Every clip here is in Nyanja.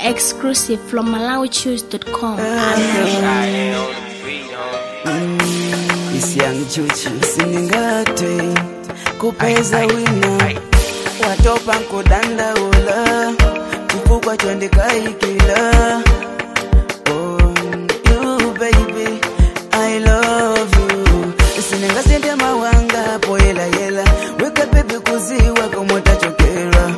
Exclusive from MalawiChoose.com. isyangichuchi siningate kupeza wina watopa nkudandaula chifukwa chondikaikila oh, you baby i love you siningasende mawanga poyelayela weka bebi kuziwa komotachokera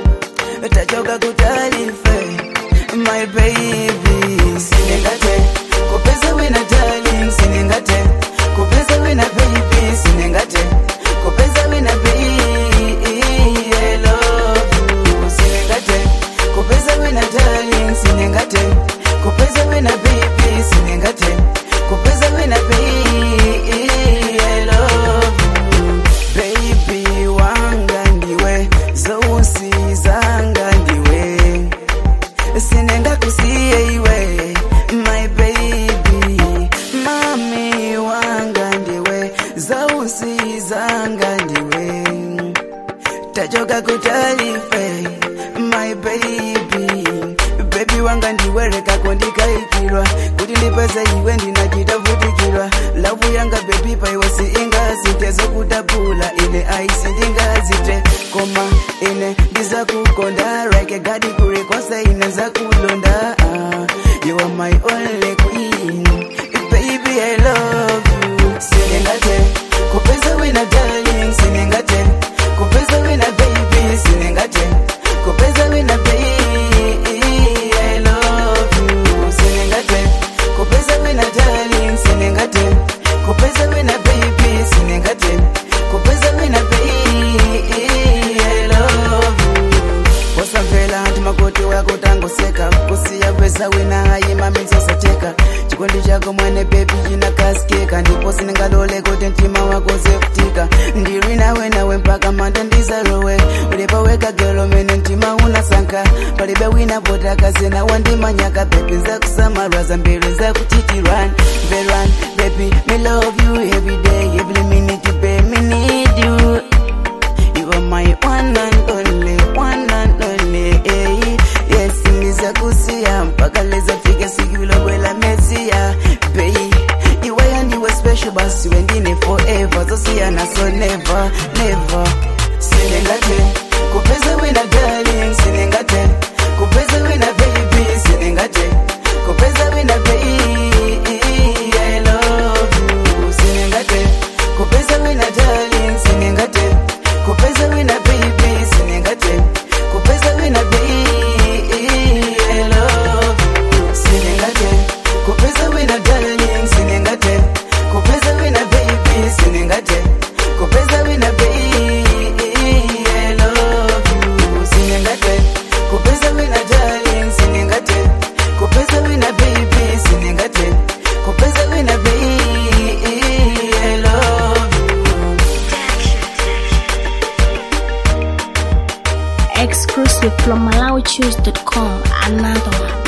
tachoka kutalife my baby siningate kupeza wina darling siningate kupeza wina baby siningate kupeza wina baby I love you siningate kupeza wina darling siningate kupeza wina baby siningate kupeza wina baby I love you baby wanga ndiwe zousi zanga ndiwe sinenga kusiye iwe my baby mami wanga ndiwe zausi zanga ndiwe tachoka kutalife my baby bebi wanga ndiwereka kondikaikirwa kuti ndipeze iwe ndinachitavutikirwa lavu yanga bebi paiwe siingazite zokutapula ine aisi ndingazite koma ine ndizakukonda reke gadi kurekosa ine zakulonda ah, you are my only queen baby i love you siningate kupeza wina darling siningate kupeza wina baby siningate kupeza wina baby i love you siningate kupeza wina darling siningate kupeza wina baby siningate kupeza wina baby i love you wasamvela nti makoti wako tangoseka kusiya pesa wina hayima misosacheka chikondi chako mwene bebi chinakaskeka ndipo sinengalole kuti mtima wako zekutika ndiri nawe nawe mpaka manda ndizarowe ulipo weka gelo mene mtima unasanka palibe wina potakazena wandimanyaka bebi nzakusamarwa zambiri nzakutitirwan veran bebi me love you every day every minute babe me need you You are my one and only, one and only. eh. Yes, niza kusia mpaka leza fika sikilo kwela mesia. Bay, iwe yandiwe special basi wengine forever. Zosia na so never, never. Sinengate, kupeza wina darling, sinengate. Kupeza wina baby, sinengate. Kupeza wina baby, I love you. Sinengate, kupeza wina darling, sinengate. Kupeza wina baby, sinengate. Kupeza wina baby, I love you. Sinengate, kupeza wina darling, sinengate. Kupeza wina baby, sinengate. Kupeza wina baby, I love you. Sinengate, kupeza wina darling, sinengate. Kupeza wina baby, sinengate. Kupeza wina baby, I love you. Exclusive from MalawiChoose.com. Another one.